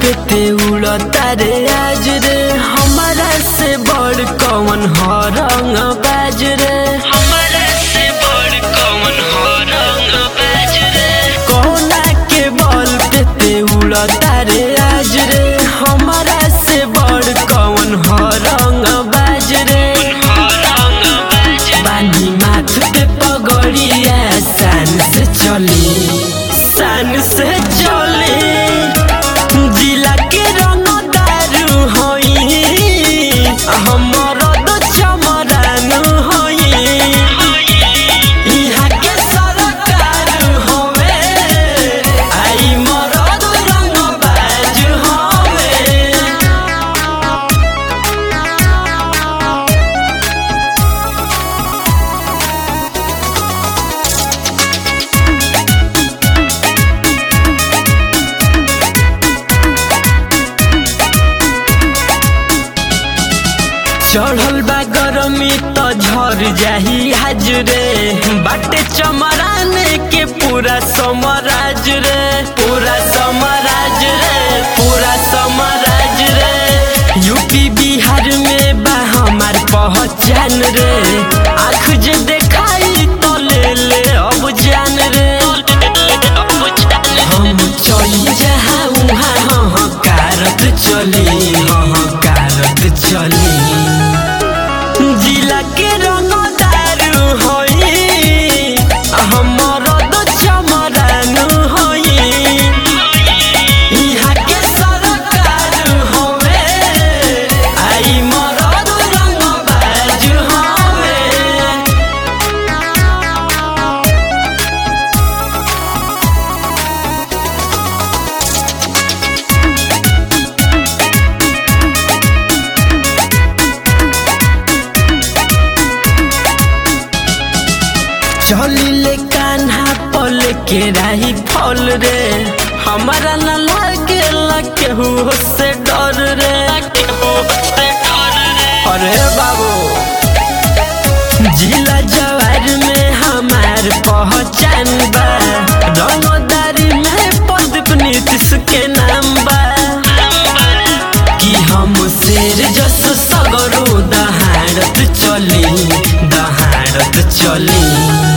पे ते उड़ता रे आज रे हमारा से बड़ कौन हो रंग बाज रे हमारा से बड़ कौन हो रंग बाज रे कोना के बल पे ते उड़ता रे आज रे हमारा से बड़ कौन हो रंग बाज रे बानी माथ पे पगड़िया सान से चली सान से चली जिला के रंग दारू होई हमर तो चमरान होई इहाँ के सरकार होवे आई मरद रंग बाज होवे चढ़ल बा गरमी त झर जाही हाजरे बाटे चमराने के पूरा समराज रे पूरा समराज रे पूरा समराज रे यूपी बिहार में बा हमार पहचान रे आँख जे देखाई तो ले ले अब जान रे हम चली जहाँ उहाँ हाँ कारत चली हाँ कारत चली जिला के रंग दारू होई हमर तो चमरान होई इहाँ के सरकार होवे आई मरद रंग बाज होवे चलिले कान्हा पल के राही फल रे हमारा न लागे केहू से डर रे अरे बाबू जिला जवार में हमार पहचान बा रंगदारी में पदप नीतीश के नाम बा कि हम शेर जस सगरो दहाड़त चली दहाड़त चली